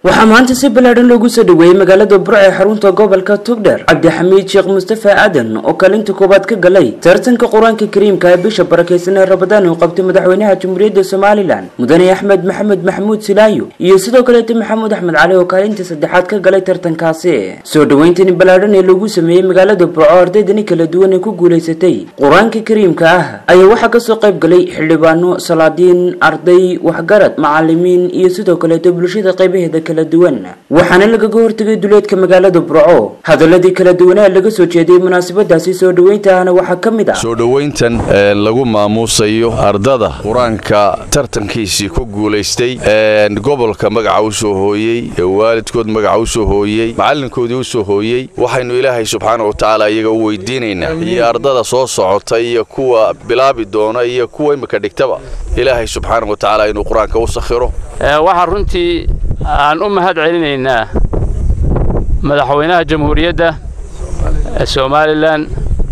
waxaa maanta si ballaadhan loogu soo dhaweeyey magaalada burco ee xarunta gobolka tugdher cabdixamiid sheekh mustafa aadan oo kaalinta koowaad ka galay tartanka qur-aanka kariimka ee bisha barakaysan ee rabadaan uu qabtay madaxweynaha jamhuuriyadda somalilan mudane axmed maxamed maxamuud silaayo iyo sidoo kaleeta maxamuud axmed cali oo kaalinta saddexaad ka galay tartankaasi soo dhaweyntani ballaadhan ee loogu sameeyey magaalada burco ardaydani kala duwan ee ku guulaysatay qur-aanka kariimka ah ayaa waxaa kasoo qayb galay xildhibaano salaadiin arday waxgarad macalimiin iyo sidoo kaleeta bulshada qaybaheeda kala duwan waxaana lagaga hortegay duleedka magaalada burco hadaladii kala duwanaa laga soo jeediyey munaasabadaasi soo dhaweynta ahna waxaa ka mid ah soo dhowayntan lagu maamuusayo ardada qur-aanka tartankiisii ku guulaystay gobolka magaca u soo hooyey waalidkood magaca u soo hooyey macalinkoodii u soo hooyey waxaynu ilaahay subxaana wa tacaala iyaga u weydiinaynaa iyo ardada soo socota iyo kuwa bilaabi doona iyo kuwa imika dhigtaba ilaahay subxaana wa tacaala inuu qur-aanka u sakhiro waxaa runtii aan u mahad celinaynaa madaxweynaha jamhuuriyadda somalilan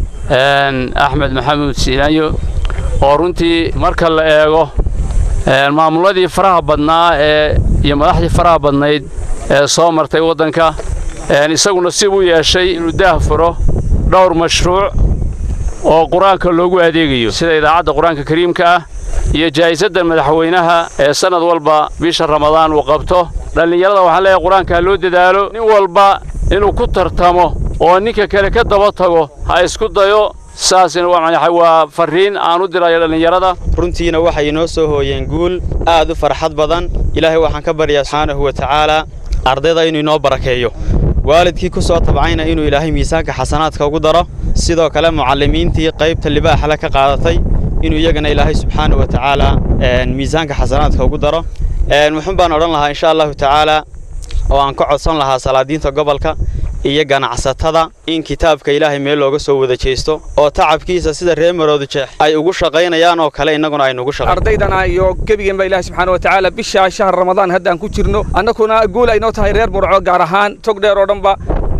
axmed maxamuud siinaanyo oo runtii marka la eego maamuladii faraha badnaa ee iyo madaxdii faraha badnayd ee soo martay waddanka isaguna sib u yeeshay inuu daah furo dhowr mashruuc oo qur-aanka loogu adeegayo sida idaacadda qur-aanka kariimka ah iyo jaa'isadda madaxweynaha ee sannad walba bisha ramadaan uu qabto dhallinyarada waxaan leeyahay qur-aanka ha loo dadaalo nin walba inuu ku tartamo oo ninka kale ka daba tago ha isku dayo saasina waa farriin aan u dirayo dhallinyarada runtiina waxay inoo soo hooyeen guul aad u farxad badan ilaahay waxaan ka baryaa subxaanahu wa tacaalaa ardayda inuu inoo barakeeyo waalidkii ku soo tabcayna inuu ilaahay miisaanka xasanaadka ugu daro sidoo kale mucallimiintii qaybta libaaxle ka qaadatay inuu iyagana ilaahay subxaana wa tacaala miisaanka xasanaadka ugu daro muxuun baan odhan lahaa insha allahu tacaala oo aan ka codsan lahaa salaadiinta gobolka iyo ganacsatada in kitaabka ilaahay meel looga soo wada jeesto oo tacabkiisa sida reer maroodu jeex ay ugu shaqaynayaan oo kale innaguna aynugu shaqayn ardaydana iyo gebigeenba ilaahay subxaana wa tacaala bisha shahar ramadaan haddaan ku jirno annaguna guul aynoo tahay reer burco gaar ahaan tog dheer oo dhanba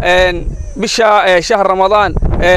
bisha shahar ramadaan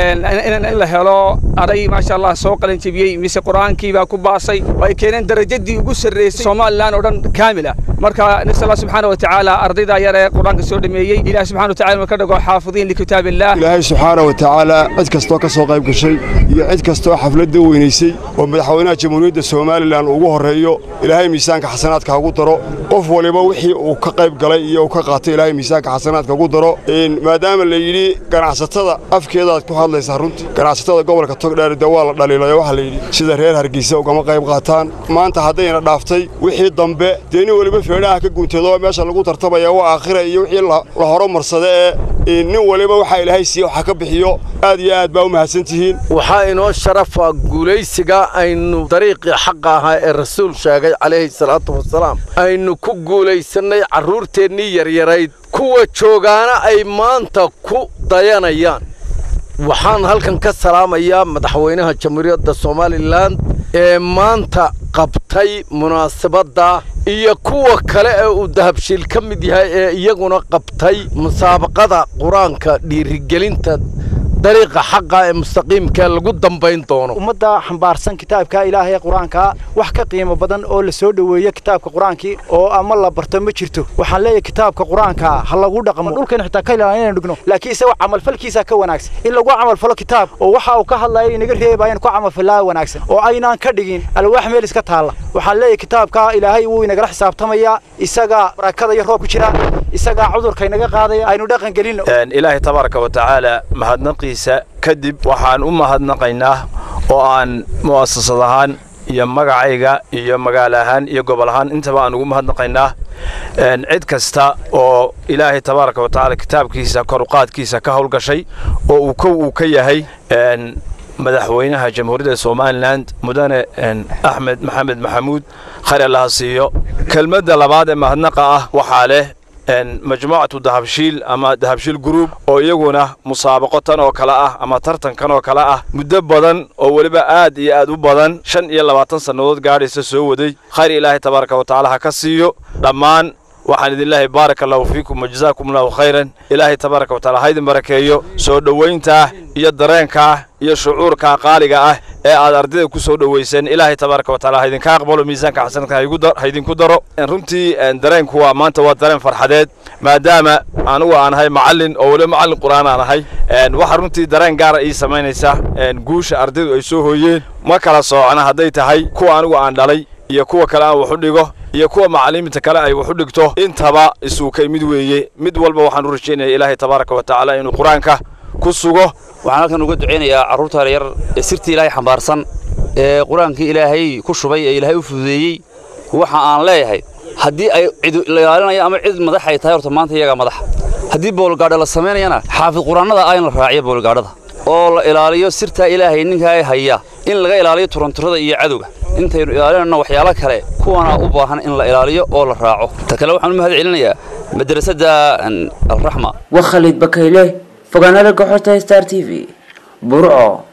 in la helo arday maasha allah soo qalin jebiyey mise qur-aankii baa ku baasay oo ay keeneen darajadii ugu sarreysay somalilan oo dhan kaamil ah marka nafs allah subxaana wa tacaala ardayda yar ee qur-aanka soo dhameeyey ilahi subxana wa tacala ka dhigo xaafidiin likitaab illah ilaahay subxaana wa tacaala cid kastoo ka soo qayb gashay iyo cid kastoo xafladda weynaysay oo madaxweynaha jamhuuriyadda somalilan ugu horreeyo ilaahay miisaanka xasanaadka hagu daro qof waliba wixii uu ka qayb galay iyo uu ka qaatay ilaahay miisaanka xasanaadka hagu daro maadaama la yidhi ganacsatada afkeedaad ku hadlaysaa runtii ganacsatada gobolka togdheer dee waa la dhaliilayo waxaa la yidhi sida reer hargeysa ugama qayb qaataan maanta haddayna dhaaftay wixii dambe dee nin weliba feedhaha ka guuntado meesha lagu tartamaya waa aakhira iyo wixii la horumarsada ee nin waliba waxaa ilaahay siiye waxa ka bixiyo aad iyo aad baa u mahadsan tihiin waxaa inoo sharafa guulaysiga aynu dariiqii xaqa ahaa ee rasuul sheegay calayhi salaatu wasalaam aynu ku guulaysannay carruurteennii yaryarayd kuwa joogaana ay maanta ku dayanayaan waxaan halkan ka salaamayaa madaxweynaha jamhuuriyadda somalilan ee maanta qabtay munaasabadda iyo kuwa kale ee uu dahabshiil ka mid yahay ee iyaguna qabtay musaabaqada qur-aanka dhiirigelinta dariiqa xaqa ee mustaqiimka lagu dambayn doono ummadda xambaarsan kitaabka ilaahay qur-aanka wax ka qiimo badan oo la soo dhoweeyo kitaabka qur-aankii oo ama la barto ma jirto waxaan leeyahay kitaabka qur-aanka ha lagu dhaqmo dhulkan xitaa ka ilaalin inaan dhigno laakiin isaga camalfalkiisa ka wanaagsan in lagu camalfalo kitaab oo waxa uu ka hadlayo inaga reebayaan ku camalfalaa wanaagsan oo aynaan ka dhigin alwaax meel iska taalla waxaan leeyahay kitaabka ilaahay wuu inagala xisaabtamayaa isaga barakada iyo roob ku jira isagaa cudurka inaga qaadaya aynu dhaqan gelinno ilaahay tabaaraka wa tacaala mahadnaqiisa kadib waxaan u mahadnaqaynaa oo aan mu'asasad ahaan iyo magacayga iyo magaalo ahaan iyo gobol ahaan intaba aan ugu mahadnaqaynaa cid kasta oo ilaahay tabaaraka wa tacaala kitaabkiisa koruqaadkiisa ka howlgashay oo uu kow uu ka yahay madaxweynaha jamhuuriyadda somalilan mudane axmed maxamed maxamuud khayr allaha siiyo kelmadda labaad ee mahadnaqa ah waxaa leh majmuucatu dahabshiil ama dahabshiil gruub oo iyaguna musaabaqo tan oo kale ah ama tartankan oo kale ah muddo badan oo weliba aad iyo aad u badan shan iyo labaatan sannadood gaadhaysa soo waday khayr ilaahay tabaaraka wa tacaala ha ka siiyo dhammaan waxaan idin leeyahay baaraka allahu fiikum wajazaakum allahu khayran ilaahay tabaaraka watacaala ha idin barakeeyo soo dhowayntaa iyo dareenkaa iyo shucuurkaa qaaliga ah ee aad ardayda ku soo dhowayseen ilaahay tabaaraka watacaala ha idinka aqbalo miisaanka xasanadka ha idinku daro runtii dareenku waa maanta waa dareen farxadeed maadaama anugu aan ahay macallin oo weliba macallin qur'aan aan ahay waxaa runtii dareen gaara ii samaynaysa guusha ardaydu ay soo hooyeen ma kala soocna hadday tahay kuwa anigu aan dhalay iyo kuwa kale aan wax u dhigo iyo kuwa macallimiinta kale ay wax u dhigto intaba isuukay mid weeye mid walba waxaan u rajaynaya ilaahay tabaaraka wa tacaala inuu qur-aanka ku sugo waxaan halkan uga ducaynayaa carruurta yar ee sirtii ilaahay xambaarsan ee qur-aankii ilaahay ku shubay ee ilaahay u fududeeyey waxa aan leeyahay haddii ay cid la ilaalinayo ama cid madax ay tahay horta maanta iyagaa madax haddii boolgaadha la samaynayana xaafid qur-aannada ah in la raaciyo boolgaadhada oo la ilaaliyo sirtaa ilaahay ninkaa haya in laga ilaaliyo turanturada iyo cadowga intaynu ilaalinayno waxyaalo kale kuwana u baahan in la ilaaliyo oo la raaco ta kale waxaan u mahad celinayaa madrasadda alraxma waa khaliid bakayle fogaanada goxorta star t v burco